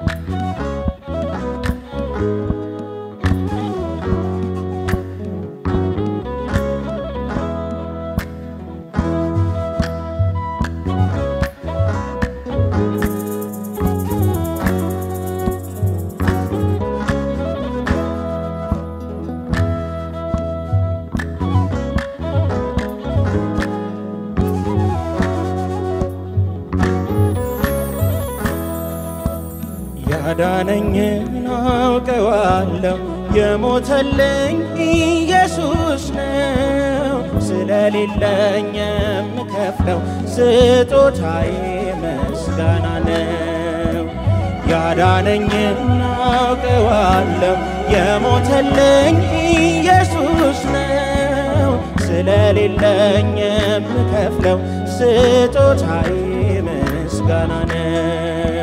ያዳነኝን አውቀዋለሁ የሞተልኝ ኢየሱስ ነው። ስለሌለኝ የምከፍለው ስጦታዬ ምስጋና ነው። ያዳነኝን አውቀዋለሁ የሞተልኝ ኢየሱስ ነው። ስለሌለኝ የምከፍለው ስጦታዬ ምስጋና ነው።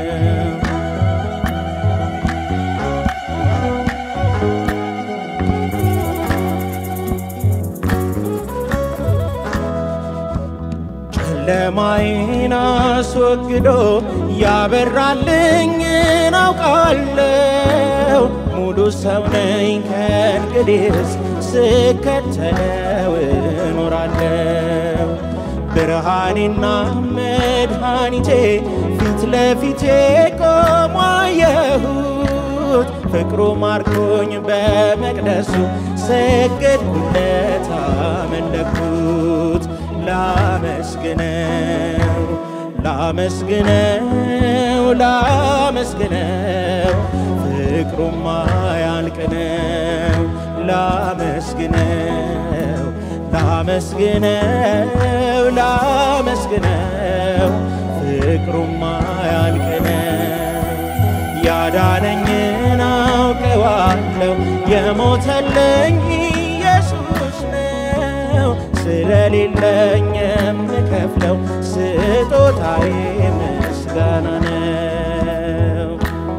ጨለማዬን አስወግዶ ያበራልኝን አውቃለሁ። ሙሉ ሰው ነኝ ከእንግዲህስ ስከተለው እኖራለሁ። ብርሃኔና መድኃኒቴ ፊት ለፊቴ ቆሞ አየሁት። ፍቅሩ ማርኮኝ በመቅደሱ ሰገድኩለት፣ አመለኩት። ላመስግነው ላመስግነው ላመስግነው ፍቅሩማ ያልቅነው ላመስግነው ላመስግነው ላመስግነው ፍቅሩማ ያልቅነው ያዳነኝን አውቀዋለሁ የሞተልኝ ኢየሱስ ነው። ስለሌለኝ የምከፍለው ስጦታዬ ምስጋና ነው።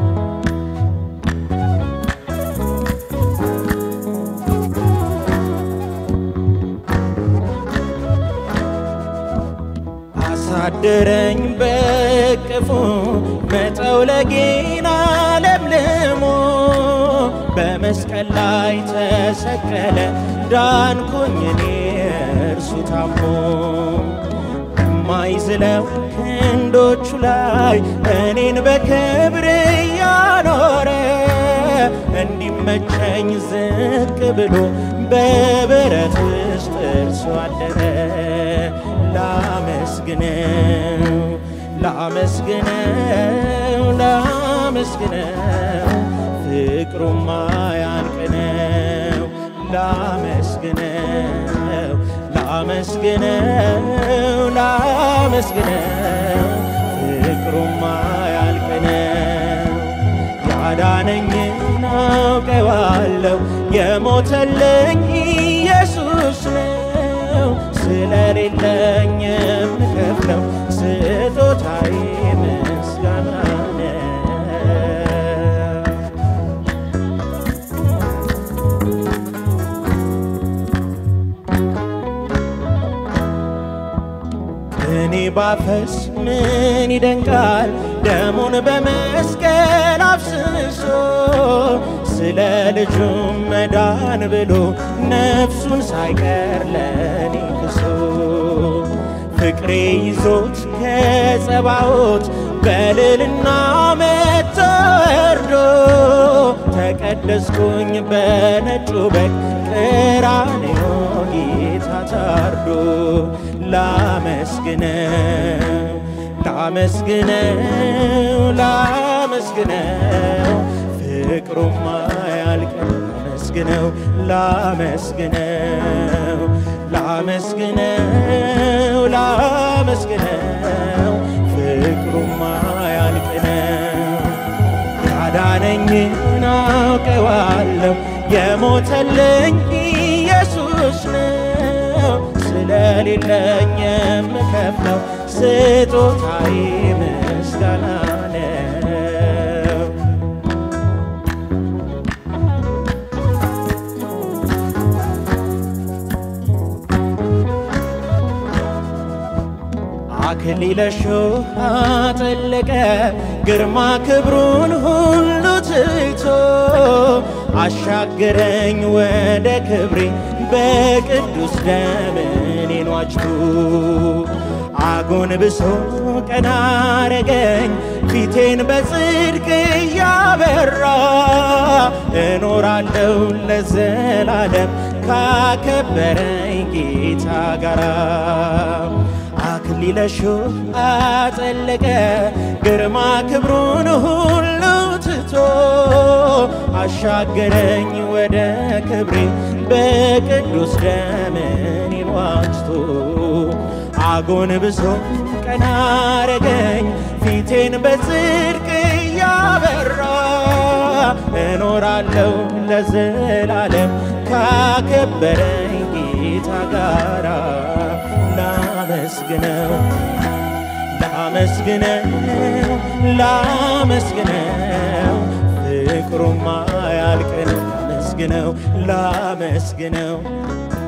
አሳደረኝ በቅፉ መጠውለጌን አለምልሞ በመስቀል ላይ ተሰቀለ ዳንኩኝ እኔ እርሱ ታሞ በማይዝለው ክንዶቹ ላይ እኔን በክብር እያኖረ እንዲመቸኝ ዝቅ ብሎ በበረት ውስጥ እርሱ አደረ። ላመስግነው ላመስግነው ላመስግነው ፍቅሩማ ያልቅነው ላመስግነው ላመስግነው ላመስግነው ፍቅሩማ ያልቅነው ያዳነኝን አውቀዋለሁ የሞተልኝ ኢየሱስ ነው። ስለሌለኝ የምከፍለው ስጦታዬ ምስጋና ነው። እኔ ባፈስ ምን ይደንቃል ደሙን በመስቀል አፍስሶ ስለ ልጁ መዳን ብሎ ነፍሱን ሳይቀር ለኔ ክሶ ፍቅሬ ይዞት ከጸባዖት በልልና መጥቶ ወርዶ ተቀደስኩኝ በነጩ በግ ቀራንዮ ጌታ ታርዶ ላመስግነው ላመስግነው ላመስግነው ፍቅሩማ ያልቅም ላመስግነው ላመስግነው ላመስግነው ላመስግነው ፍቅሩማ ያልቅነው ያዳነኝን አውቀዋለሁ የሞተልኝ ኢየሱስ ነው። ስለሌለኝ የምከፍለው ስጦታዬ ምስጋና ነው። አክሊለ ሾህ አጠለቀ ግርማ ክብሩን ሁሉ ትቶ አሻገረኝ ወደ ክብሬ በቅዱስ ደም እኔን ዋጅቶ አጎንብሶ ቀና አረገኝ ፊቴን በጽድቅ እያበራ እኖራለሁ ለዘላለም ካከበረኝ ጌታ ጋራ አክሊለ ሾህ አጠለቀ ግርማ ክብሩን ሁሉ ትቶ አሻገረኝ ወደ ክብሬ በቅዱስ ደም እኔን ዋጅቶ አጎንብሶ ቀና አረገኝ ፊቴን በጽድቅ እያበራ እኖራለሁ ለዘላለም ካከበረኝ ጌታ ጋራ ላመስግነው ላመስግነው ላመስግነው ፍቅሩማ ያልቅ ነው ላመስግነው ላመስግነው